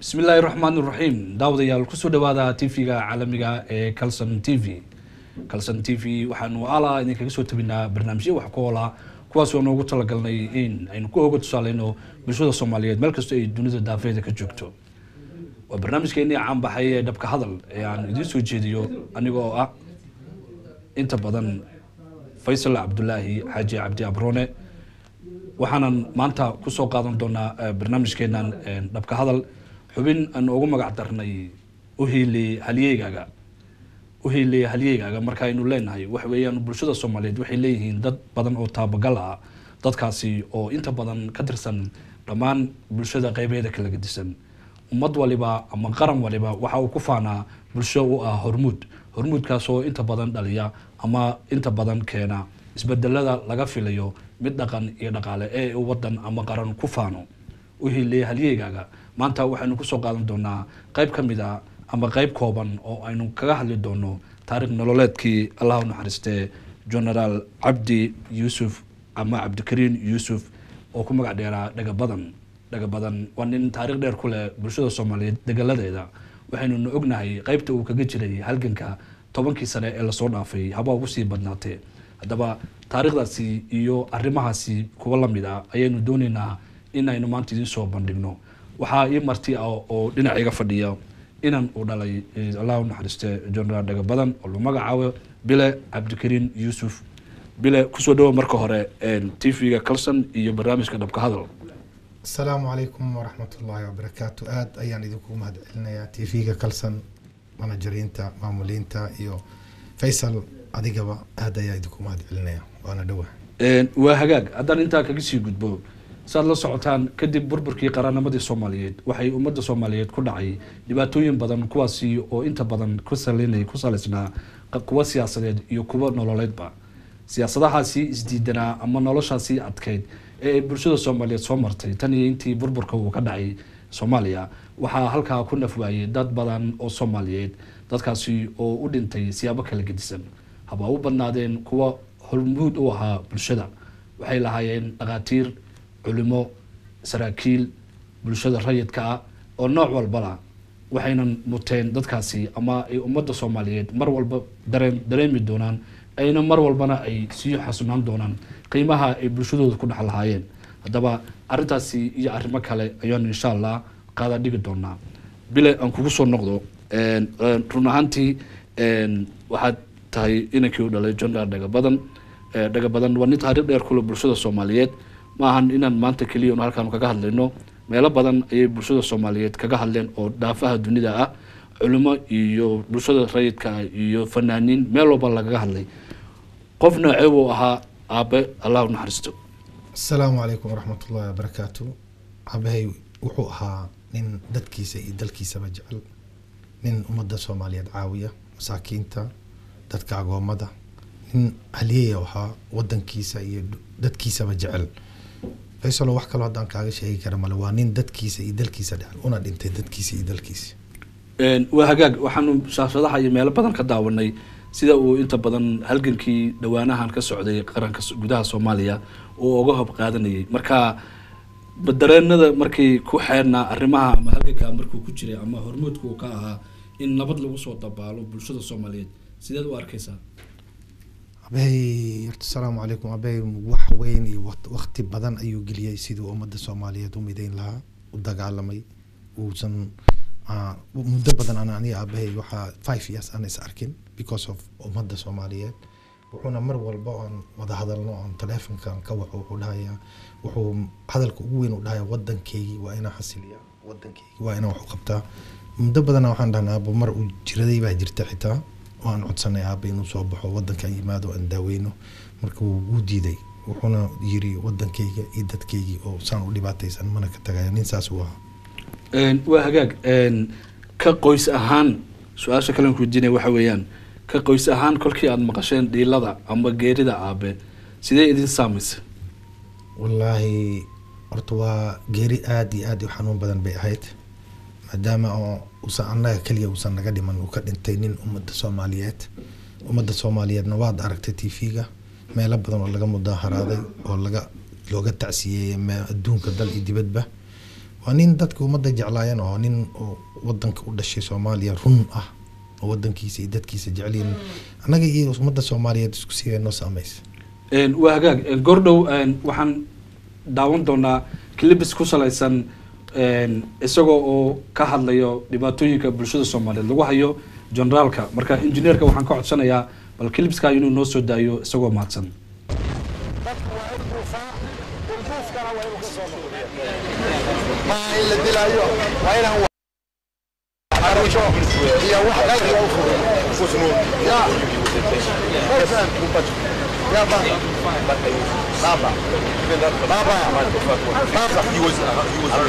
bismi illaahi raxmaan iraxiim daawadayaal kusoo dhawaada tv-ga caalamiga ee calson t v calson t v waxaanu ala idinkaga soo tabinaa barnaamijyo wax ku oola kuwaas oo noogu talagalnay in aynu ku oga tusaaleyno bulshada soomaaliyeed meel kastoo ay dunida daafeeda ka joogto waa barnaamijkeenii caanbaxay ee dhabka hadal ee aan idiin soo jeediyo aniga oo ah inta badan faysal cabdulaahi xaaji cabdi abrone waxaanan maanta kusoo qaadan doonaa barnaamijkeenan dhabka hadal xubin aan ugu magac darnay uhiili halyeygaaga uhiili halyeygaaga marka aynu leenahay waxa weeyaan bulshada soomaaliyeed waxay leeyihiin dad badan oo taabagal ah dadkaasi oo inta badan ka tirsan dhammaan bulshada qeybeeda kala gedisan ummad waliba ama qaran waliba waxa uu ku faanaa bulsho u ah hormuud hormuudkaas oo inta badan dhaliya ama inta badan keena isbedelada laga filayo mid dhaqan iyo dhaqaale ee uu wadan ama qaran ku faano uhiiliya halyeygaaga maanta waxaynu kusoo qaadan doonaa qeyb ka mid a ama qeyb kooban oo aynu kaga hadli doono taarikh nololeedkii allah u naxariistee genaraal cabdi yuusuf ama cabdikariin yuusuf oo ku magac dheeraa dhagabadan dhagabadan waa nin taarikh dheer ku leh bulshada soomaaliyeed degaladeeda waxaynuna ognahay qeybta uu kaga jiray halganka tobankii sane ee lasoo dhaafay haba ugu sii badnaatee haddaba taarikhdaasi iyo arrimahaasi kuwa lamid a ayaynu dooneynaa in aynu maanta idiin soo bandhigno waxaa ii marti ah oo dhinac iga fadhiya inan uu dhalay allah u naxariiste genaraal dhagabadan oo lagu magacaabo bile cabdikariin yuusuf bile kusoo dhawo marka hore t v-ga calson iyo barnaamijka dhabka hadal asalaamu calaykum waraxmat ullaahi wabarakaatu aada ayaan idinku mahad celinayaa t v-ga calson manajariinta maamuliinta iyo faysal adigaba aada ayaa idinku mahad celinaya waana dhawa waa hagaag haddaan intaa kaga sii gudbo saad la socotaan kadib burburkii qarannimadii soomaaliyeed waxay ummadda soomaaliyeed ku dhacay dhibaatooyin badan kuwaasi oo inta badan kusalina ku salaysnaa kuwa siyaasadeed iyo kuwa nololeedba siyaasadahaasi isdiidanaa ama noloshaasi adkeyd ee ay bulshada soomaaliyeed soo martay tan iyo intii burburka uu ka dhacay soomaaliya waxaa halkaa ku nafwaayay dad badan oo soomaaliyeed dadkaasi oo u dhintay siyaabo kala gedisan haba u badnaadeen kuwa hormuud u ahaa bulshada waxay lahaayeen dhakhaatiir culimo saraakiil bulshada rayidka ah oo nooc walbala waxaynan muteen dadkaasi ama ay ummadda soomaaliyeed mar walba dareen dareemi doonaan ayna mar walbana ay sii xasunaan doonaan qiimaha ay bulshadooda ku dhex lahaayeen haddaba arrintaasi iyo arrimo kale ayaanu insha allah qaada dhigi doonaa bile aan kugu soo noqdo run ahaantii waxaad tahay inankii u dhalay jonal dhagabadan dhagabadan waa nin taariikh dheer kule bulshada soomaaliyeed ma ahan inaan maanta keliya un halkaan kaga hadlayno meelo badan ayay bulshada soomaaliyeed kaga hadleen oo dhaafaha dunida ah culimo iyo bulshada rayidka ah iyo fanaaniin meel walba lagaga hadlay qof noocee buu ahaa aabe allah u naxariisto asalaamu calaykum waraxmat ullaahi wabarakaatu aabahay wuxuu ahaa nin dadkiisa iyo dalkiisaba jecel nin ummadda soomaaliyeed caawiya masaakiinta dadka agoomada nin halyeya ahaa wadankiisa iyo dadkiisaba jecel faysalo wax kaloo haddaan kaaga sheegi kara male waa nin dadkiisa iyo dalkiisa dhecel una dhintay dadkiisa iyo dalkiisa waa hagaag waxaanu shaashadaha iyo meelo badan ka daawanay sida uu inta badan halgankii dhawaanahan ka socday qaranka gudaha soomaaliya uu uga hob qaadanayay marka dareenada markay ku xeernaa arrimaha ama halganka markuu ku jiray ama hormuudka uu ka ahaa in nabad lagu soo dabaalo bulshada soomaaliyeed sideed u arkeysaa abahay horta asalaamu calaykum abahay wax weyn iyo wakti badan ayuu geliyey siduu ummadda soomaaliyeed u mideyn lahaa u dagaalamay uusan muddo badan an aniga aabahay waxaa five years aan is arkin because of ummadda soomaaliyeed wuxuuna mar walba oon wada hadalno oon taleefonkan ka waco wuxuu dhahayaa wuxuu hadalka ugu weyn u dhahaya wadankeygii waa inaa xasiliya wadankeygii waa inaa wax u qabtaa muddo badana waxaan dhahnaa aabo mar uu jiraday baa jirta xitaa oo aan codsanay aaba inuu soo baxo wadankan yimaado aan daaweyno marka wuu uu diiday wuxuuna yiri wadankeyga iyo dadkeygii oo saan u dhibaataysan mana ka tagaya nin saas uu ahaa waa hagaag ka qoys ahaan su-aasha kalen kuweydiinaya waxa weeyaan ka qoys ahaan kolkii aada maqasheen dhiilada ama geerida aabe sidee idin saamaysa wallaahi horta waa geeri aada iyo aada u xanuun badan bay ahayd maadaama oo uusan annaga keliya uusan naga dhiman uu ka dhintay nin ummadda soomaaliyeed ummadda soomaaliyeedna waad aragtay t v-ga meelo badan oo laga mudaaharaaday oo laga looga tacsiyeeyey adduunka dal iyo dibadba waa nin dadka ummadda jeclaayan oo nin oo wadanka u dhashay soomaaliya run ah oo wadankiisa iyo dadkiisa jecelyihin annaga iyo ummadda soomaaliyeed isku siga noo saameysa Een, waa hagaag Een, goordhow een, waxaan daawan doonaa clibis ku salaysan een, isagoo oo ka hadlayo dhibaatooyinka bulshada soomaaliyeed lagu hayo generaalka marka injineerka waxaan ka codsanayaa bal clibska inuu noo soo daayo isagoo mahadsan dadku waa in duufaa dulduufkana waa inuu ka soo noqdo maaha in la dilaayo waa inaan wax xarijo iyo wax qayr loo furo ya Listen. ya baba baba baba baba He was, uh, he was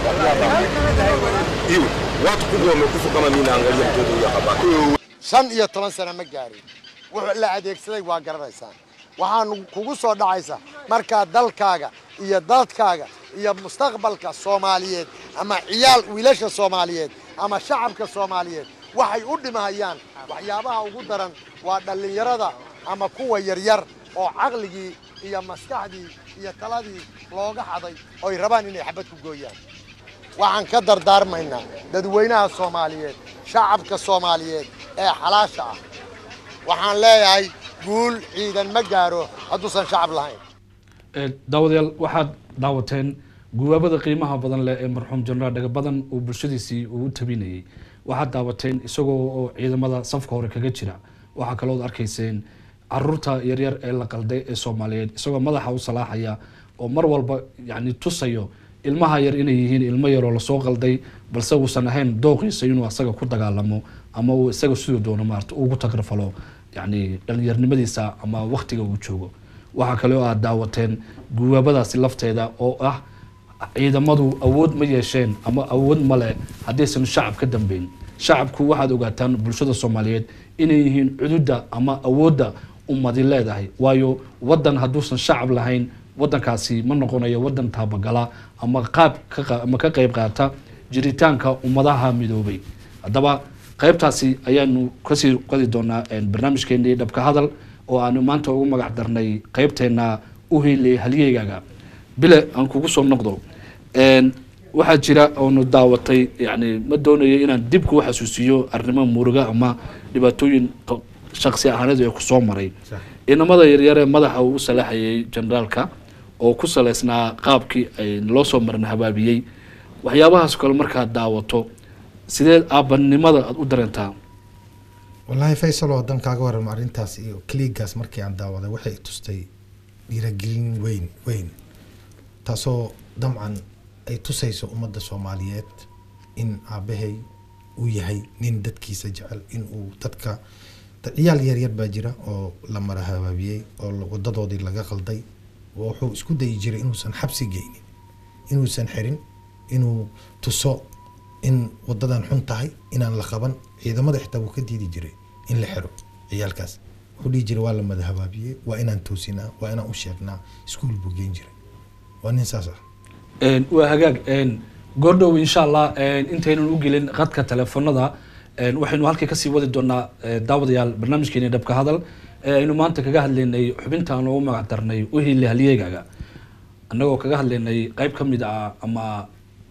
Hiyo, watu kubwa wamekufa kama mimi naangalia mtoto huyu hapa. shan iyo toban sano ma gaarin wuxuu la adeegsaday waa garanaysaan waxaan kugu soo dhacaysa markaa dalkaaga iyo dadkaaga iyo mustaqbalka soomaaliyeed ama ciyaal wiilasha soomaaliyeed ama shacabka soomaaliyeed waxay u dhimahayaan waxyaabaha ugu daran waa dhallinyarada ama kuwa yaryar oo caqligii iyo maskaxdii iyo taladii looga xaday oy rabaan inay xabad ku gooyaan waxaan ka dardaarmaynaa dadweynaha soomaaliyeed shacabka soomaaliyeed ee xalaasha ah waxaan leeyahay guul ciidan ma gaaro hadduusan shacab lahayn Een, daawadayaal waxaad daawateen guwaabada qiimaha badan leh ee marxuum jenaraal dhaga badan uu bulshadiisii uu u tabinayay waxaad daawateen isagoo oo ciidamada safka hore kaga jira waxaa kalood arkayseen caruurta yaryar ee la qalday ee soomaaliyeed isagoo madaxa u salaaxaya oo mar walba yani tusayo ilmaha yar inay yihiin ilmo yaroo lasoo qalday balse uusan ahayn dooqiisa inuu asaga ku dagaalamo ama uu isaga siduu doono maarata ugu tagrafalo yani dhalinyarnimadiisa ama waktiga uu joogo waxaa kale oo aad daawateen guwaabadaasi lafteeda oo ah ciidamadu awood ma yeesheen ama awood male haddaysan shacab ka dambeyn shacabku waxaad ogaataan bulshada soomaaliyeed inay yihiin cududa ama awoodda ummadi leedahay waayo wadan hadduusan shacab lahayn wadankaasi ma noqonayo wadan taabagala ama qaab ka qa- ama ka qeyb qaata jiritaanka ummadaha midoobay haddaba qaybtaasi ayaanu kasii qodi doonaa een, barnaamijkeenii dhabka hadal oo aanu maanta ugu magac darnay qaybteena uhile halyeygaga bile aan kugu soo noqdo Een, waxaa jira oonu daawatay yani ma doonayo inaan dib kuu xasuusiyo arrimo muruga ama dhibaatooyin q- shaksi ahaaneed ee kusoo maray Sax. inamada yaryar ee madaxa uu u salaaxayay generaalka oo ku saleysnaa qaabkii ay loo soo marin habaabiyey waxyaabahaas kale markaad daawato sidee aabanimada aada u dareentaa wallaahi faysal oo haddaan kaaga warramo arrintaas iyo kliigaas markii aan daawaday waxay tustay dhiiragelin weyn weyn taasoo damcan ay tusayso ummadda soomaaliyeed in aabahay uu yahay nin dadkiisa jecel in uu dadka dad ciyaal yaryar baa jira oo la mara habaabiyey oo la- wadadoodii laga qalday oo wuxuu isku dayi jiray inuusan xabsi geynin inuusan xirin inuu tuso in wadadan xun tahay inaan la qaban ciidamada xitaa wuu ka diidi jiray in la xiro ciyaalkaas wuxuu dhihi jiray waa la mada habaabiyey waa inaan toosinaa waa inaan u sheegnaa iskuul buu geen jiray waa nin saas ah Een, waa hagaag een, goordhow insha allah een, intaynan u gelin qadka telefoonada een, waxaynu halkii kasii wadi doonaa eh, daawadayaal barnaamijkeeni dhabka hadal ee aynu maanta kaga hadlaynay xubintaan ugu magac darnay uhile halyeegaga annagoo kaga hadlaynay qayb ka mid ah ama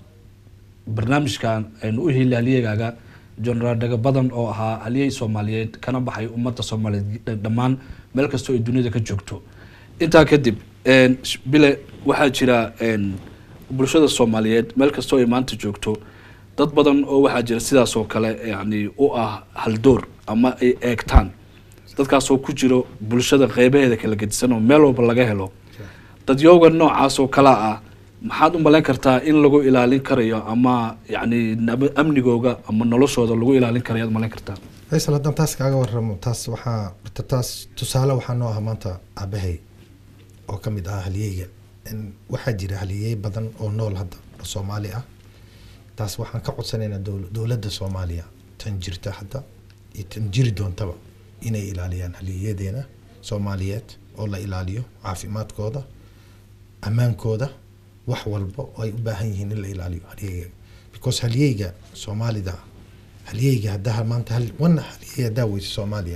barnaamijkan aynu u heli halyeegaaga jenaraal dhaga badan oo ahaa halyey soomaaliyeed kana baxay ummadda soomaaliyeed dh- dhammaan meel kastoo ay duniyada ka joogto intaa kadib een, sh- bile waxaa jira een, bulshada soomaaliyeed meel kastoo ay maanta joogto dad badan oo waxaa jira sidaas oo kale yani u ah haldoor ama ay eegtaan dadkaasoo ku jiro bulshada qeybaheeda kala gedisan oo meel walba laga helo dadyooga noocaas oo kala ah maxaad u malayn kartaa in lagu ilaalin karayo ama yani nab- amnigooga ama noloshooda lagu ilaalin karayo aad malayn kartaa faysal haddaan taas kaaga warramo taas waxaa horta taas tusaale waxaa noo ah maanta aabahay oo ka mid ah halyeyga In waxaa jira halyeey badan oo nool hadda oo soomaali ah taas waxaan ka codsanaynaa dowl- dowladda soomaaliya tan jirta hadda iyo tan jiri doontaba inay ilaaliyaan halyeeyadeena soomaaliyeed oo la ilaaliyo caafimaadkooda ammaankooda wax walba oo ay u baahan yihiin in la ilaaliyo halyeyga because halyeyga soomaalida halyeyga haddaa maanta hal wana halyey haddaa weysa soomaaliya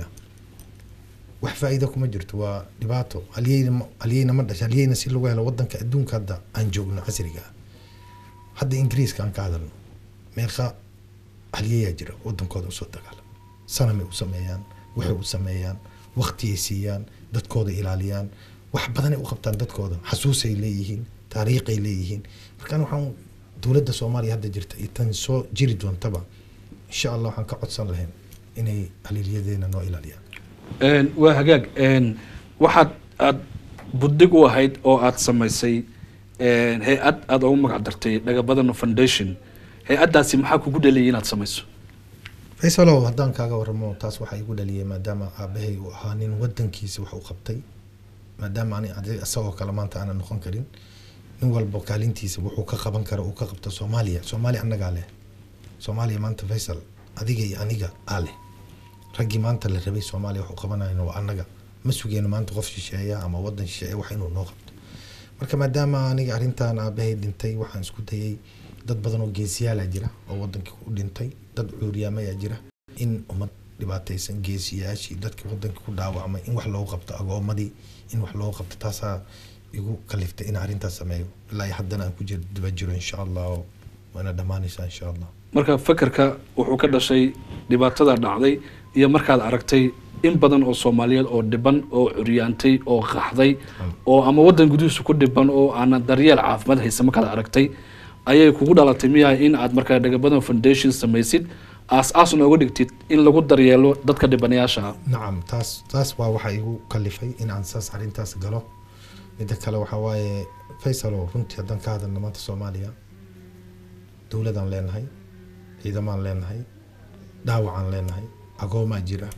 wax faa'iido kuma jirto waa dhibaato halyeyna ma- halyeyna ma dhasha halyeyna si lagu helo wadanka adduunka hadda aan joogno casriga ah hadda ingiriiska aan ka hadalno meeqa halyayaa jira wadankooda usoo dagaalama sanamay u sameeyaan waxay u sameeyaan waqtiyay siiyaan dadkooda ilaaliyaan wax badanay u qabtaan dadkooda xasuusay leeyihiin taariikhay leeyihiin markaan waxaan dowladda soomaaliya hadda jirta iyo tan soo jiri doontaba insha allah waxaan ka codsan lahayn inay halilyadeena noo ilaaliyaan Een, waa hagaag een, waxaad aad buddig u ahayd oo aad samaysay een, hay-ad aad ugu magac dartay dhagabadano foundation hay-addaasi maxaa kugu dhaliyay inaad samayso faysalow haddaan kaaga waramo taas waxaa igu dhaliyay maadaama aabahay uu ahaa nin wadankiisa wax u qabtay maadaama ani adi- isagoo kale maanta aanan noqon karin nin walba kaalintiisa wuxuu ka qaban kara uu ka qabto soomaaliya soomaaliya annagaa leh soomaaliya maanta faysal adiga iyo aniga aa leh raggii maanta la rabay soomaaliya wax u qabanayna waa annaga ma sugeyno maanta qof shisheeya ama wadan shisheeya wax inuu noo qabto marka maadaama aniga arrintan aabahay dhintay waxaan isku dayay dad badan oo geesiyaala jira oo wadankii u dhintay dad cuuryaamayaa jira in ummad dhibaataysan geesiyaashii dadka wadankii ku dhaawacmay in wax loogu qabto agoomadii in wax loogu qabto taasaa igu kaliftay in arrintaas sameeyo ilaa iyo haddana aan ku jir daba jiro insha allah oo waana dhammaanaysaa insha allah marka fakarka wuxuu ka dhashay dhibaatada dhacday iyo markaad aragtay in badan oo soomaaliyeed oo dhiban oo curyaantay oo qaxday oo ama wadan gudihiisa ku dhiban oo aanan daryeel caafimaad haysa markaad aragtay ayay kugu dhalatay miyaa in aad markaa dhagabadan foundation samaysid aas-aas nooga dhigtid in lagu daryeelo dadka dhibanayaasha ah nacam taas taas waa waxa igu kalifay in aan saas arrintaas galo midda kale waxaa waaye faysalo runtii haddaan ka hadalno maanta soomaaliya dowladaan leenahay ciidamaan leenahay dhaawacaan leenahay agoomaa jira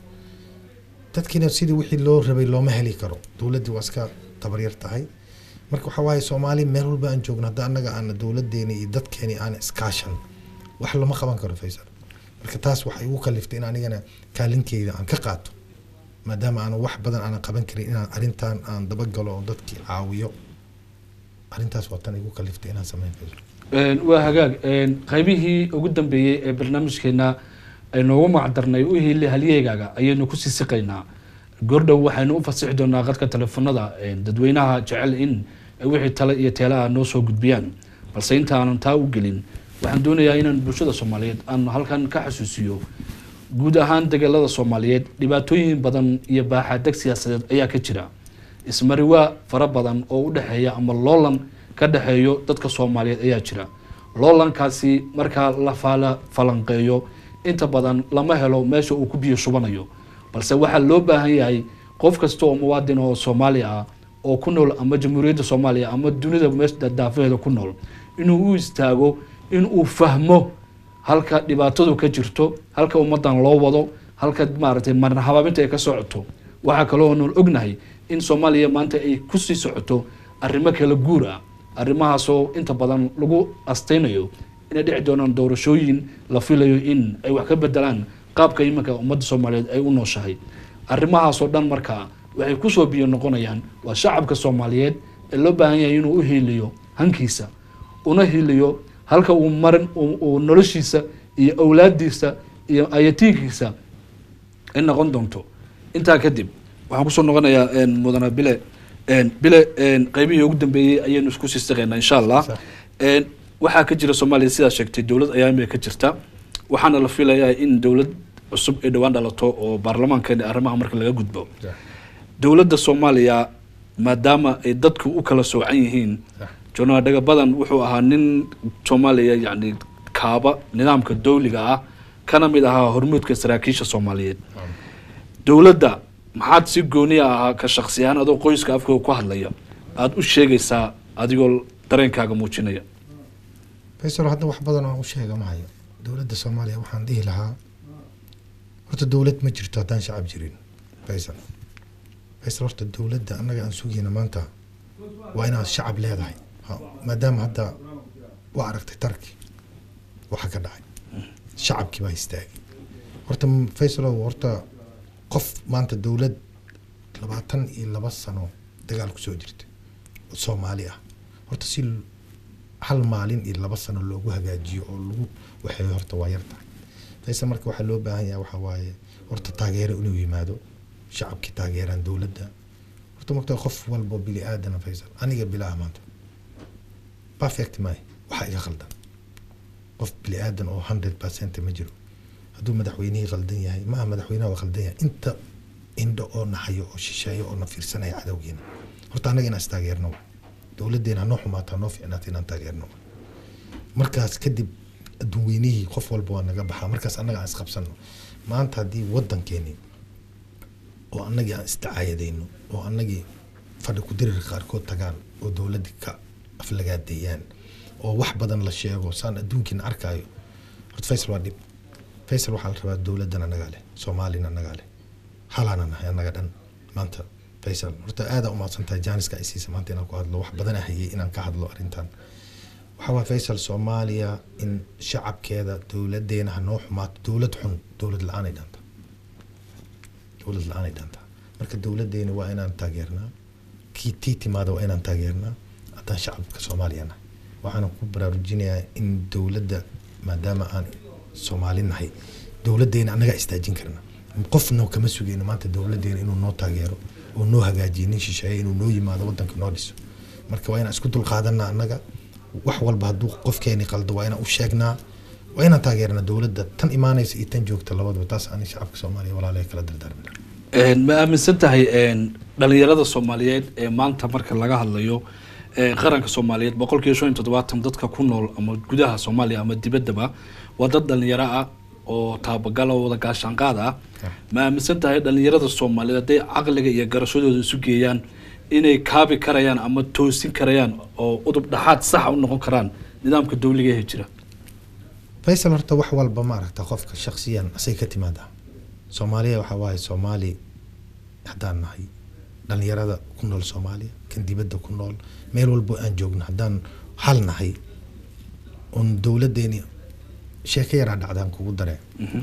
dadkiina sidii wixii loo rabay looma heli karo dowladdii waa iska tabaryar tahay marka waxaa waaye soomaali meel walba aan joogno hadda annaga aana dowladeeni iyo dadkeeni aan iskaashan wax lama qaban karo faysal marka taas waxay igu kaliftay in anigana kaalinteyda aan ka qaato maadaama aan wax badan aanan qaban karin inaan arrintan aan dabagalo oo dadkii caawiyo arrintaas waa tan igu kaliftay inaan sameyn faysal Een, waa hagaag een, qaybihii ugu dambeeyey ee barnaamijkeena aynoogu magacdarnay u hili halyeegaaga ayaynu ku sii siqaynaa goordhow waxaynu u fasixi doonaa qadka telefoonada een, dadweynaha jecel in ay wixii tale iyo teelaha noo soo gudbiyaan balse intaanan taa u gelin waxaan doonayaa inaan bulshada soomaaliyeed aan halkan ka xasuusiyo guud ahaan degalada soomaaliyeed dhibaatooyin badan iyo baaxaadeg siyaasadeed ayaa ka jira ismariwaa fara badan oo u dhexeeya ama loolan ka dhexeeyo dadka soomaaliyeed ayaa jira loolankaasi markaa la faala falanqeeyo inta badan lama helo meesha uu ku biyo shubanayo balse waxaa loo baahan yahay qof kasta oo muwaadin oo soomaali ah oo ku nool ama jamhuuriyadda soomaaliya ama dunida meesha daafaheeda ku nool inuu u istaago in uu fahmo halka dhibaatadu ka jirto halka ummadan loo wado halka maaragtay marna habaabinta ay ka socoto waxaa kaloo nool ognahay in soomaaliya maanta ay kusii socoto arrimo kala guur ah arrimahaasoo inta badan lagu astaynayo inay dhici doonaan doorashooyin la filayo in ay wax ka bedelaan qaabka iminka ummadda soomaaliyeed ay u nooshahay arrimahaasoo dhan markaa waxay kusoo biyo noqonayaan waa shacabka soomaaliyeed ee loo baahan yahay inuu u hiiliyo hankiisa una hiiliyo halka uu marin uu uu noloshiisa iyo awlaadiisa iyo ayatiinkiisa ay noqon doonto intaa kadib waxaan kusoo noqonayaa een, mudane bile een, bile een, qaybihii ugu dambeeyey ayaynu isku sii saqaynaa insha allah Sax. een, waxaa ka jira soomaaliya sidaa sheegtay dowlad ayaa imika ka jirta waxaana la filayaa in dowlad cusub ay dhowaan dhalato oo baarlamaankeena arrimaha marka laga gudbo dowladda soomaaliya maadaama ay dadku u kala soocan yihiin Sax. jonaa dhaga badan wuxuu ahaa nin soomaaliya yacni kaaba nidaamka dowliga ah kana mid ahaa hormuudka saraakiisha soomaaliyeed dowladda maxaad si gooni ahaa ka shaksi ahaan adoo qoyska afkooga ku hadlaya aada u sheegaysaa adigoo dareenkaaga muujinaya faysal hadda wax badan oo aan u sheega ma hayo dowladda soomaaliya waxaan dhihi lahaa horta dowlad ma jirto haddaan shacab jirin faysal faysal horta dowladda annaga aan sugayna maanta waa inaad shacab leedahay Ha, maadaama hadda waa aragtay tarki waxa ka dhacay shacabkii baa istaagay horta m- faysalow horta qof maanta dowlad labaatan iyo laba sano dagaal kusoo jirta oo soomaali ah horta si l- hal maalin iyo laba sano loogu hagaajiyo oo lagu waxeeyo horta waa yar tahay faysal marka waxaa loo baahan yahay waxaa waaye horta taageero inuu yimaado shacabkii taageeraan dowladda horta magta qof walbo bili aadana faysal aniga bilaa maanta perfect maayo waxaa iga khaldan qof bini aadan oo hundred percent ma jiro hadduu madaxweynihii qaldan yahay ma aha madaxweynaha waa qaldan yahay inta indho oo nahayo oo shisheeyo oo na fiirsanaya cadowgeena horta annaga inaan istaageerno wa. dowladdeena hanoo xumaato hanoo fiicnaato inaan taageerno wa. markaas kadib adduunweynihii qof walba waa naga baxaa markaas annaga aan isqabsano maanta haddii waddankeeni oo annagii aan isticaayadayno oo annagii fadhi ku dirir qaarkood tagaan oo dowladdii ka aflagaadeeyaan oo wax badan la sheego saan adduunkiina arkaayo horta faysal waa dhib faysal waxaa la rabaa dowladdan annagaa leh soomaalina annagaa leh halaana nahay annaga dhan maanta faysal horta aadaa umahadsan tahay jaaniska ay siisa maanta inaan ku hadlo wax badan hayay inaan ka hadlo arrintan waxaa waa faysal soomaaliya in shacabkeeda dowladeena hanoo xumaato dowlad xun dowlad la-aanay dhaantaa dowlad la-aanay dhaantaa marka dowladeena waa inaan taageernaa kii tii timaada waa inaan taageernaa haddaan shacabka soomaaliya nahay waxaana ku baraarujinayaa in dowladda maadaama aan soomaali nahay dowladeena annagaa istaajin karna qofna kama sugeyno maanta dowladeena inuu noo taageero oo noo hagaajiyo nin shisheeye inuu noo yimaado wadanka noo dhiso marka waa inaan isku dulqaadanaa annaga wax walba hadduu qofkeeni qaldo waa inaan u sheegnaa waa inaan taageernaa dowladda tan imaanaysa iyo tan joogta labadaba taas ani shacabka soomaaliya walaalahay kala dardaarmina Een, ma aaminsan tahay een, dhalinyarada soomaaliyeed ee maanta marka laga hadlayo ee, qaranka soomaaliyeed boqolkiiba shan iyo toddobaatan dadka ku nool ama gudaha soomaaliya ama dibaddaba waa dad dhalinyaro ah oo taabagala oo wada gaashaanqaad ah ma aaminsan tahay dhalinyarada soomaaliyeed hadday caqliga iyo garashadooda isu geeyaan inay kaabi karayaan ama toosin karayaan oo udub dhaxaad saxa u noqon karaan nidaamka dowliga ee jira faysal horta wax walba ma aragta qofka shaksiyan asay ka timaada soomaaliya waxaa waaye soomaali haddaan nahay dhalinyarada ku nool soomaaliya kan dibadda ku nool meel walbo aan joogno haddaan hal nahay oon dowladeeni sheeko yaraa dhacdaan kugu daree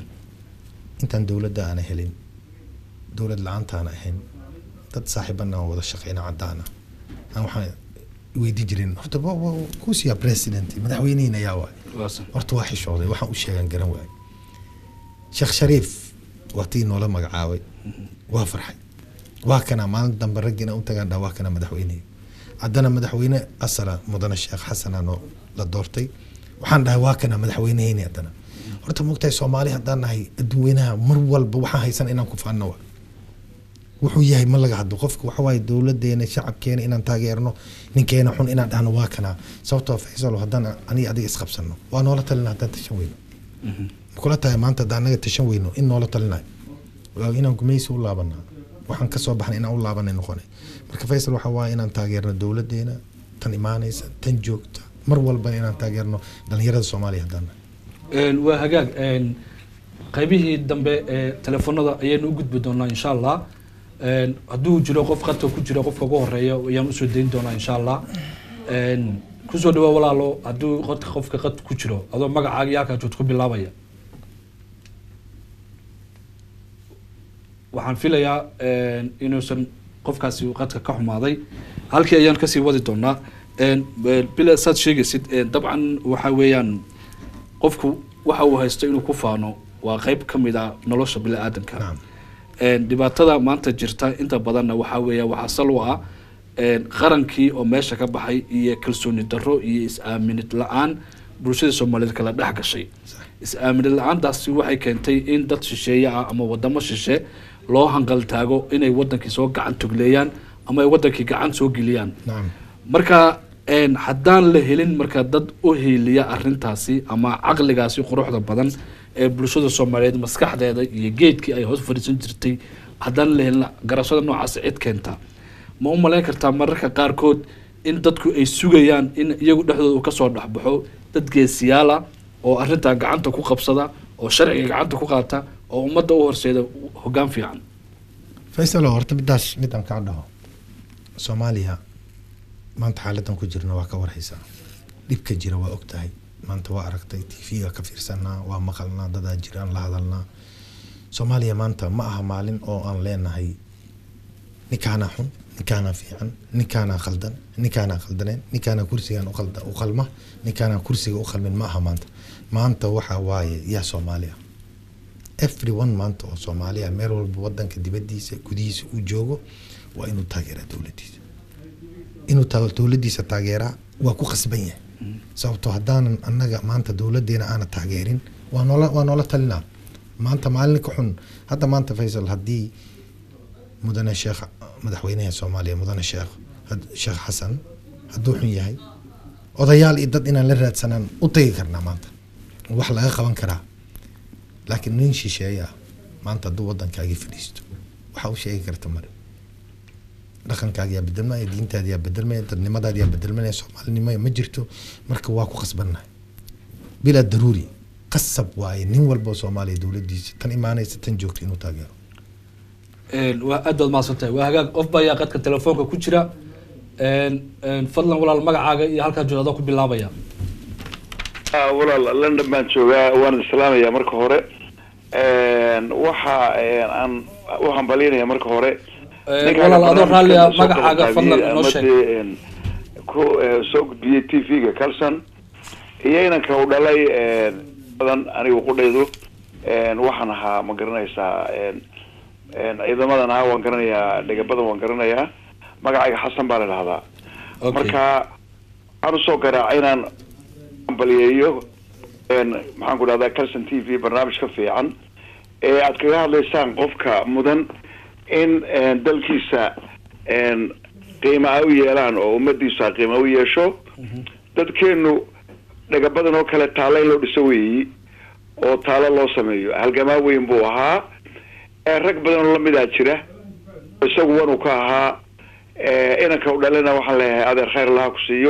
intaan dowladda aana helin dowlad la-aantaana ahayn dad saaxiibana aan wada shaqeyna caddaana aan waxaan weydii jirin horta wa- wa- kuusiya president madaxweynihiin ayaa waay Waase. horta waa xishooday waxaan u sheegan garan waay sheekh shariif waa tii noola magacaabay waa farxay waa kana maalin dambe raggiina u tagaan dhaa waa kana madaxweynihi haddana madaxweyne asala mudane sheekh xasana noo la doortay waxaan dhahay waa kana madaxweyneheyni haddana horta mogtahay soomaali haddaan nahay adduunweynaha mar walba waxaan haysan inaan ku faanno wa wuxuu yahay ma laga hadlo qofka waxa waaye dowladeena shacabkeena inaan taageerno ninkeena xun inaan dhahno waa kana sababtoo faysal haddaan aniga adiga isqabsano waa noola talina haddaan tashan weyno makula tahay maanta haddaan anaga tashan weyno in noola talinayo waa inaan gumaysi u laabanaa waxaan kasoo baxnay inaan u laabanay noqonay marka faysal waxa waaye inaan taageerno dowladeena tan imaanaysa tan joogta mar walbana inaan taageerno dhalinyarada soomaaliya haddaan nahay Een, waa hagaag een, qaybihii dambe ee telefoonada ayaynu u gudbi doonaa insha allah Een, hadduu jiro qof qadka ku jira qofka ugu horeeya ayaan usoo dayn doonaa insha allah Een, kusoo dhawaa walaalo hadduu qodka qofka qad ku jiro adoo magacaaga iyo halkaa joogto ku bilaabaya waxaan filayaa een, inuusan qofkaasi qadka ka xumaaday halkii ayaan kasii wadi doonaa Een, bila saad sheegaysid een, dabcan waxa weeyaan qofku waxa uu haysto inuu ku faano waa qeyb ka mid a nolosha bini-aadanka Naam. Een, dhibaatada maanta jirta inta badanna waxaa weeya waxaa sal u ah een, qarankii oo meesha ka baxay iyo kalsooni darro iyo is-aaminid la-aan bulshada soomaaliyeed kala dhex gashay is-aaminid la-aantaasi waxay keentay in dad shisheeye ah ama wadamo shishe loo hanqaltaago inay wadankii soo gacan tugleeyaan ama ay wadankii gacan soo geliyaan nacam marka een, haddaan la helin marka dad u hiiliya arintaasi ama caqligaasi quruxda badan ee bulshada soomaaliyeed maskaxdeeda iyo geedkii ay hoos fadhiisan jirtay haddaan la helin garashada noocaasi cid keenta ma u malayn kartaa mararka qaarkood in dadku ay sugayaan in iyagu dhexdooda uu kasoo dhexbaxo dad geesiyaala oo arintaa gacanta ku qabsada oo sharciga gacanta ku qaata oo ummadda u horseeda hoggaan fiican faysalo horta midaas midaan kaa dhaho soomaaliya maanta xaaladan ku jirna waa ka warhaysaa dhibka jira waa ogtahay maanta waa aragtay tv-ga ka fiirsanaa waa maqalnaa dadaa jiraan la hadalnaa soomaaliya maanta ma aha maalin oo aan leenahay ninkaanaa xun ninkaanaa fiican ninkaanaa khaldan ninkaanaa khaldaneen ninkaanaa kursigan uqalda u qalma ninkaanaa kursiga u qalmin ma aha maanta maanta waxaa waaye yaa soomaaliya everyone maanta oo soomaaliya meel walba wadanka dibadiisa gudihiisa uu joogo waa inuu taageeraa dowladiisa inuu ta- dowladiisa taageeraa waa ku khasban yahay sababtoo haddaanan annaga maanta dowladeena aana taageerin waa noola waa noola talinaa maanta maalin ka xun hadda maanta faysal haddii mudane sheekh madaxweynaha soomaaliya mudane sheekh had- sheekh xasan hadduu xun yahay odayaal iyo dad inaan la raadsanaan u tagi karnaa maanta wax laga qaban karaa laakiin nin shisheeye ah maanta hadduu waddankaagii fadhiisto waxa u sheegi karta male dhaqankaaga yaa bedelmaya diintaada yaa bedelmaya dadnimadaada yaa bedelmaya soomaalinimo ma jirto marka waa ku qasbannahay bilaa daruuri qasab waaye nin walba oo soomaaliya dowladiisa tan imaanaysa tan joogta inuu taageero Een, waa aad baad mahadsantahay waa hagaag qof baa ayaa qadka telefoonka ku jira Een, een, fadlan walaal magacaaga iyo halkaa joogda adoo ku bilaabaya Ah, walaal london baan joogaa waan islaamaya marka hore Een, waxa een, aan u hambalinaya marka hore Een, Ninkaan walaal adoo raalli ah barnaamijkan soo magacaaga fadlan qabanqaabiyey inoo ama sheeg dee, een, ku eh, soo gudbiyey t v-ga calson iyo inanka u dhalay een, badan anigu qudhaydu een, waxaan ahaa ma garanaysaa een, een, ciidamadan ahaa waan garanayaa dhegabadan waan garanayaa magacayga xasan baa la dhahdaa Okay. marka waxaan usoo garaacay inaan ambaliyeeyo een, maxaan ku dhahdaa calson t v barnaamij ka fiican ee aad kaga hadlaysaan qofka mudan in een, dalkiisa een, qiima ay u yeelaan oo ummadiisa qiima u yeesho dadkeenu dhaga badan oo kale taalo in loo dhiso weeyi oo taalo loo sameeyo halgamaa weyn buu ahaa ee rag badan oo lamidaa jira isagu wanuu ka ahaa ee, inanka u dhalina waxaan leeyahay adeer khayr allaha ku siiyo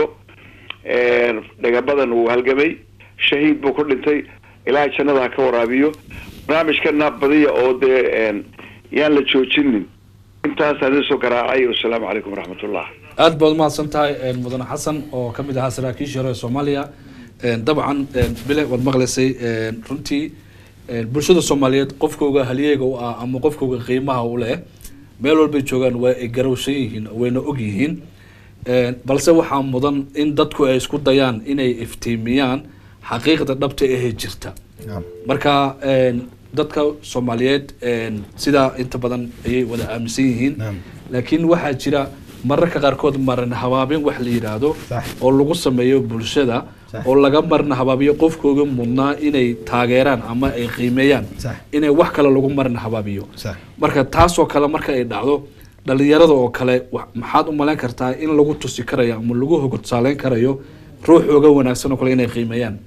Een, dhaga badan wuu halgamay shahiid buu ku dhintay ilaahay jannada ha ka waraabiyo barnaamijkana badiya oo dee een, yaan la joojinin intaasaan idin soo garaacay wasalaamu calaykum waraxmatullah aad baad umahadsan tahay een, mudane xasan oo ka mid ahaa saraakiishii hore ee soomaaliya Een, dabcan een, bile waad maqlaysay een, runtii een, bulshada soomaaliyeed qofkooga halyeega u ah ama qofkooga qiimaha u leh meel walbay joogaan waa ay garowsan yihiin wayna og yihiin Een, balse waxaa mudan in dadku ay isku dayaan inay iftiimiyaan xaqiiqda dhabta ahee jirta Naam. marka een, dadka soomaaliyeed een, sidaa inta badan ayay wada aaminsan yihiin Naam. laakiin waxaa jira mararka qaarkood marin habaabin wax la yidhaahdo Sax. oo lagu sameeyo bulshada Sax. oo laga marin habaabiyo qofkooga mudnaa inay taageeraan ama ay qiimeeyaan Sax. inay wax kale lagu marin habaabiyo Sax. marka taasoo kale marka ay dhacdo dhalinyarada oo kale wa- maxaad u malayn kartaa in lagu tusi karayo ama lagu hogodsaaleyn karayo ruuxooga wanaagsan oo kale inay qiimeeyaan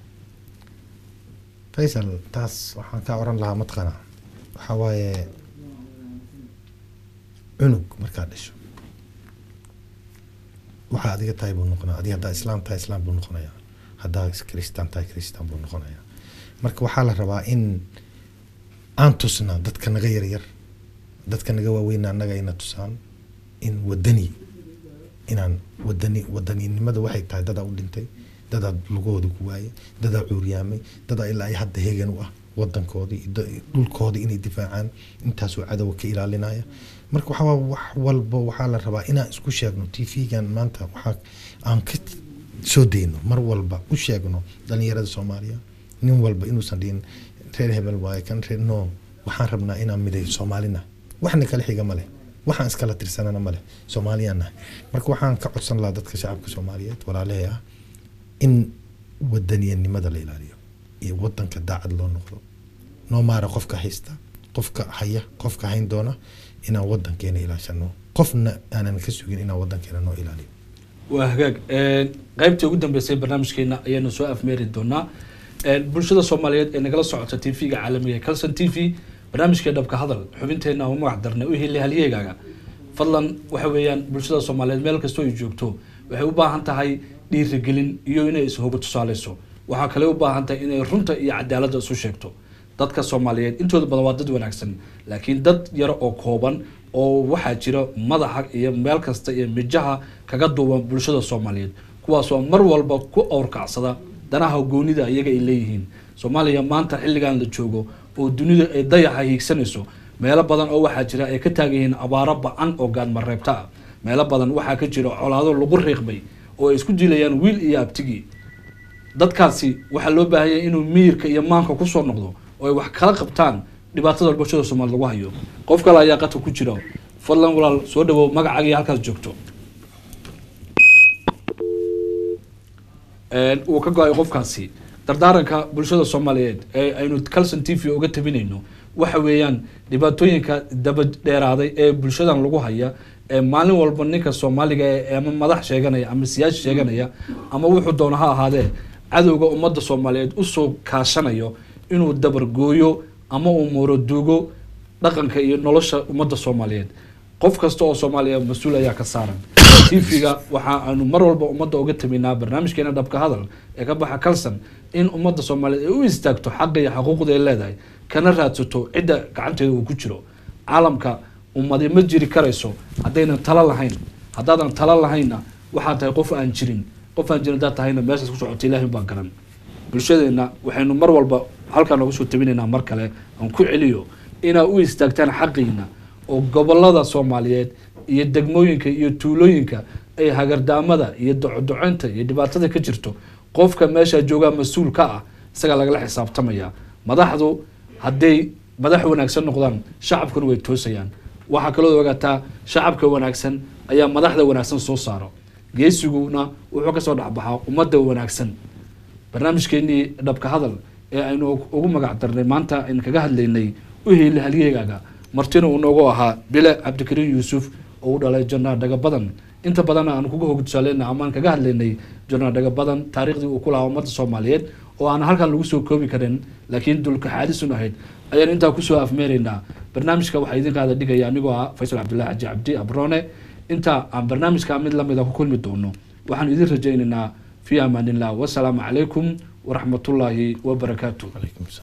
faysal taas waxaan kaa oran lahaa matqana waxaa waaye cunug markaad dhasho waxaa adiga tahay buu noqonaya adiga haddaa islaam tahay islaam buu noqonaya haddaa kristaan tahay kristaan buu noqonaya marka waxaa la rabaa in aan tusna dadka naga yaryar dadka naga waaweyna annaga ina tusaan in wadani inaan wadani wadaninimada waxay tahay dadaa u dhintay dadaa lugahooda ku waayay dadaa cuuryaamay dadaa ilaa ay hadda heegan u ah wadankoodii iyo da- dhulkoodii inay difaacaan intaasoo cadowga ka ilaalinaya marka waxaa waa wax walba waxaa la rabaa inaan isku sheegno t v-gan maanta waxaa aan ka soo dayno mar walba u sheegno dhalinyarada soomaaliya nin walba inuusan dhihin reer hebel waaye kan reer no waxaan rabnaa inaan miday soomaalina waxna kala xiga ma leh waxaan iskala tirsanana ma leh soomaaliyaan nahay marka waxaan ka codsan lahaa dadka shacabka soomaaliyeed walaalahey ah in wadaniyanimada la ilaaliyo iyo wadanka daacad loo noqdo noo maara qofka haysta qofka haya qofka hayn doona inaan wadankeena ilaashano qofna aanan ka sugin inaan wadankeena noo ilaaliyo waa hagaag Een, qaybtii ugu dambeysay barnaamijkeena ayaanu soo afmeeri doonaa Een, bulshada soomaaliyeed ee nagala socota t v-ga caalamiga ee calson t v barnaamijkee dhabka hadal xubinteena u magac darnay u heli halyeegaaga fadlan waxa weeyaan bulshada soomaaliyeed meel kastoo ay joogto waxay u baahan tahay dhiirigelin iyo inay ishoga tusaaleyso waxaa kale u baahan tahay inay runta iyo cadaaladda isu sheegto dadka soomaaliyeed intooda badan waa dad wanaagsan laakiin dad yaro oo kooban oo waxaa jira madaxa iyo meel kasta iyo mijaha kaga duuban bulshada soomaaliyeed kuwaasoo mar walba ku awrkacsada danaha goonida iyaga ay leeyihiin soomaaliya maanta xilligan la joogo oo dunida ay dayaxa hiigsanayso meelo badan oo waxaa jira ay ka taagan yihiin abaaro ba-an oo gaadmareebta ah meelo badan waxaa ka jira colaado lagu riiqmay oo ay isku dilayaan wiil iyo abtigii dadkaasi waxaa loo baahan yahay inuu miyirka iyo maanka kusoo noqdo oo ay wax kala qabtaan dhibaatada bulshada soomaaliyed lagu hayo qof kale ayaa qadka ku jira fadlan walaal soo dhawow magacaaga iyo halkaas joogto een, uu ka go-ay qofkaasi dardaaranka bulshada soomaaliyeed ee aynu calson t v uga tabinayno waxa weeyaan dhibaatooyinka daba dheeraaday ee bulshadan lagu haya ee maalin walba ninka soomaaliga ee ama madax sheeganaya ama siyaasi sheeganaya ama wuxuu doono ha ahaadee cadowga ummadda soomaaliyeed usoo kaashanayo inuu dabargooyo ama uu muuraduugo dhaqanka iyo nolosha ummadda soomaaliyeed qof kasta oo soomaaliya mas-uul ayaa ka saaran tv-ga waxa aanu mar walba ummadda uga taminaa barnaamijkeena dhabka hadal ee ka baxa calson in ummadda soomaaliyeed ay u istaagto xaqa iyo xaquuqda ay leedahay kana raadsato cidda gacanteeda uu ku jiro caalamka ummadi ma jiri karayso haddaynan talo lahayn haddaadan talo lahaynna waxaa tahay qof aan jirin qof aan jirin haddaad tahayna meeshaas ku socota ilaahin baa garan bulshadeena waxaynu mar walba halkaan nooga soo tabinaynaa mar kale aan ku celiyo inaa u istaagtaan xaqiina oo gobolada soomaaliyeed iyo degmooyinka iyo tuulooyinka ay hagardaamada iyo docodocinta iyo dhibaatada ka jirto qofka meesha joogaa mas-uul ka ah isagaa lagala xisaabtamaya madaxdu hadday madax wanaagsan noqdaan shacabkuna way toosayaan waxaa kaloo ogaataa shacabka wanaagsan ayaa madaxda wanaagsan soo saaro geesiguna wuxuu kasoo dhexbaxaa ummadda wanaagsan barnaamijkeenii dhabka hadal ee aynu ugu magac darnay maanta aynu kaga hadlaynay uheyle halyeegaaga martina uu noogu ahaa bile cabdikariin yuusuf oo u dhalay janaa dhaga badan inta badan aan kuga hogtusaaleyna amaan kaga hadlaynay janaa dhaga badan taariikhdii uu ku lahaa ummadda soomaaliyeed oo aan halkan lagu soo koobi karin laakiin dulka xaadisun ahayd ayaan intaa kusoo afmeeraynaa barnaamijka waxaa idin qaada dhigaya anigoo ah faysal cabdullahi xaji cabdi abrone inta aan barnaamijka mid lamida ku kulmi doono waxaan idin rajaynaynaa fi amaanillah wasalaamu calaykum waraxmatullaahi wabarakaatu